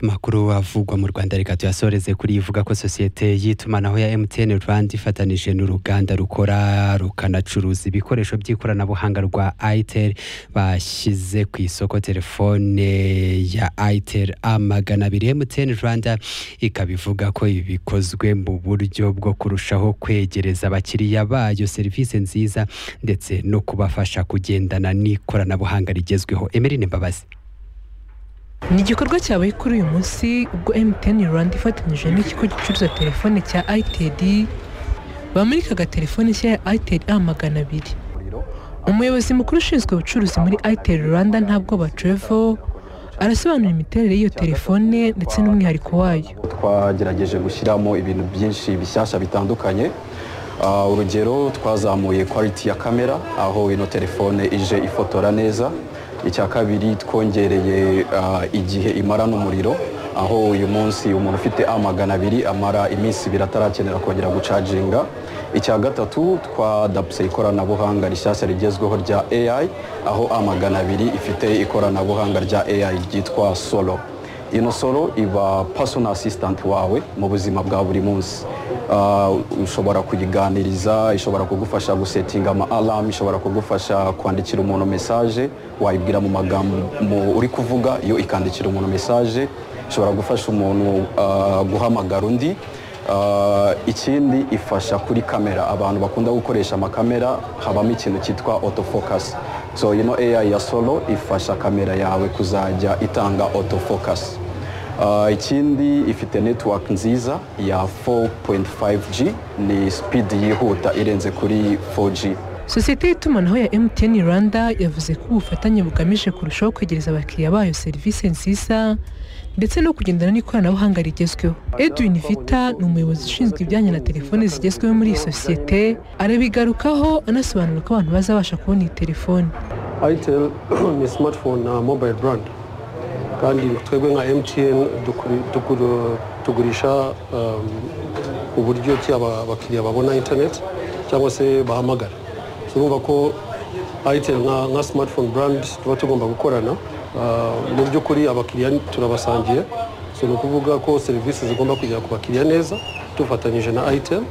amakuru avugwa mu rwanda reka tuyasoreze kuri ivuga ko sosiyete y'itumanaho ya mtn rwanda ifatanije n'uruganda rukora rukanacuruza ibikoresho by'ikoranabuhanga rwa itel bashyize ku isoko telefone ya itel a magana abiri mtn rwanda ikaba ivuga ko ibi bikozwe mu buryo bwo kurushaho kwegereza abakiriya bayo serivisi nziza ndetse no kubafasha kugendana n'ikoranabuhanga rigezweho emerine mbabazi ni igikorwa cyabaye kuri uyu munsi ubwo mtn rwanda ifatanyije n'ikigo gicuruza telefone cya ited bamurika agatelefone nshya ya itel a magana abiri umuyobozi mukuru ushinzwe ubucuruzi muri itel rwanda ntabwo batrevo arasobanura imiterere y'iyo telefone ndetse n'umwihariko wayo twagerageje gushyiramo ibintu byinshi bishyashya bitandukanye Ah, urugero twazamuye quality ya kamera aho ino telefone ije ifotora neza icya kabiri twongereye ah, igihe imara n'umuriro aho uyu munsi umuntu ufite a magana abiri amara iminsi ibiri atarakenera kongera gucaginga icya gatatu twadapse ikoranabuhanga rishyashya rigezweho rya ai aho a magana abiri ifite ikoranabuhanga rya ai ryitwa solo ino solo iba personal assistant wawe mu buzima bwa buri munsi Ah, ushobora kuyiganiriza ishobora kugufasha gusetinga ama alarm ishobora kugufasha kwandikira umuntu message wayibwira mu magambo mu- uri kuvuga yo ikandikira umuntu message ishobora gufasha umuntu ah, guhamagara undi Ah, ikindi ifasha kuri kamera abantu bakunda gukoresha amakamera habamo ikintu cyitwa autofocus so ino AI ya solo ifasha kamera yawe kuzajya itanga autofocus Ah, ikindi ifite network nziza ya 4.5G ni speed yihuta irenze kuri 4G sosiyete y'itumanaho ya mtn rwanda yavuze ko ubufatanye bugamije kurushaho kwegereza abakiriya bayo serivisi nziza ndetse no kugendana n'ikoranabuhanga rigezweho edwin vita ni umuyobozi ushinzwe ibijyanye na telefone zigezweho muri iyi sosiyete arabigarukaho anasobanura ko abantu bazabasha kubona iyi telefone itel ni smartphone na mobile brand kandi twebwe nka mtn dukuri- dukuru- tugurisha um, uburyo ki aba- abakiriya babona internet cyangwa se bahamagara turumva ko itel nka nka smartphone brand tuba tugomba gukorana Uh, mu by'ukuri abakiriya turabasangiye so ni ukuvuga ko serivisi zigomba kugera ku bakiriya neza dufatanyije na itel